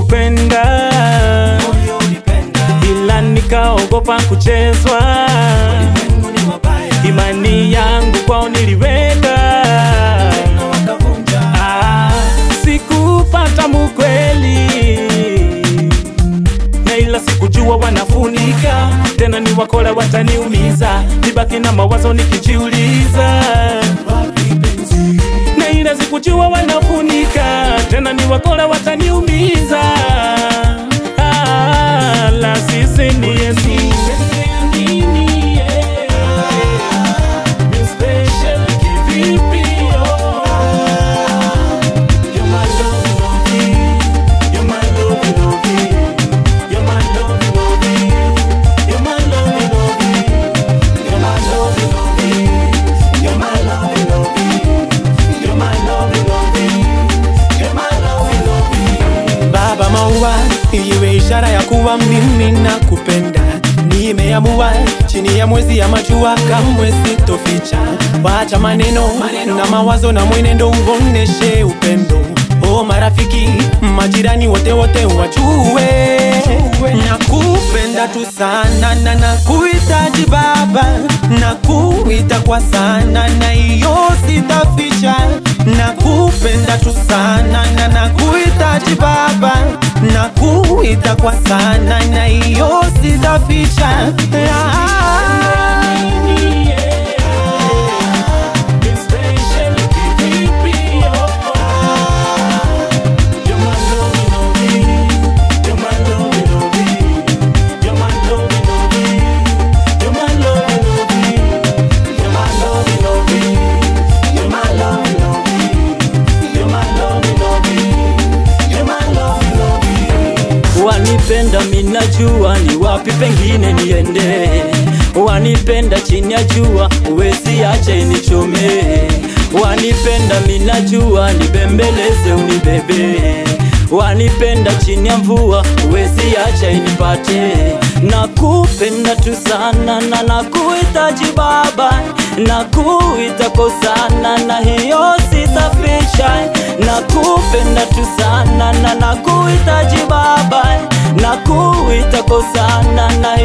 nilikupenda moyo ulipenda ila nikaogopa kuchezwa Mungu ni wabaya imani yangu kwao niliweka na wakavunja Ah, sikupata mukweli na ila sikujua wanafunika tena ni wakola wataniumiza nibaki na mawazo nikijiuliza wapi penzi na ila sikujua wanafunika tena ni wakola wataniumiza ah, la sisi ni Yesu Nini, yeah. Ni special kivipi, oh. You're my love, lovey. You're my love, lovey. You're my love, lovey. You're my love, lovey. You're my love, lovey. You're my love, lovey. You're my love, lovey. You're my love, lovey. Baba maua, iwe ishara ya kuwa mimi nakupenda. Nimeamua chini ya mwezi ya majua, kamwe sitoficha. Wacha maneno na mawazo na mwenendo, uoneshe upendo. O marafiki, majirani wote wote wajue nakupenda tu sana na nakuhitaji Baba, nakuita kwa sana na hiyo sitaficha. Nakupenda tu sana na nakuhitaji Baba, nakuita kwa sana na hiyo sitaficha. Ah. Wanipenda minajua ni wapi pengine niende, wanipenda chini ya jua uwezi ache nichome, wanipenda minajua nibembeleze unibebe, wanipenda chini ya mvua uwezi acha inipate, nakupenda tu sana na nakuhitaji Baba, nakuita kwa sana na hiyo sitafisha, nakupenda tu sana na nakuhitaji Baba, nakuita kwa sana na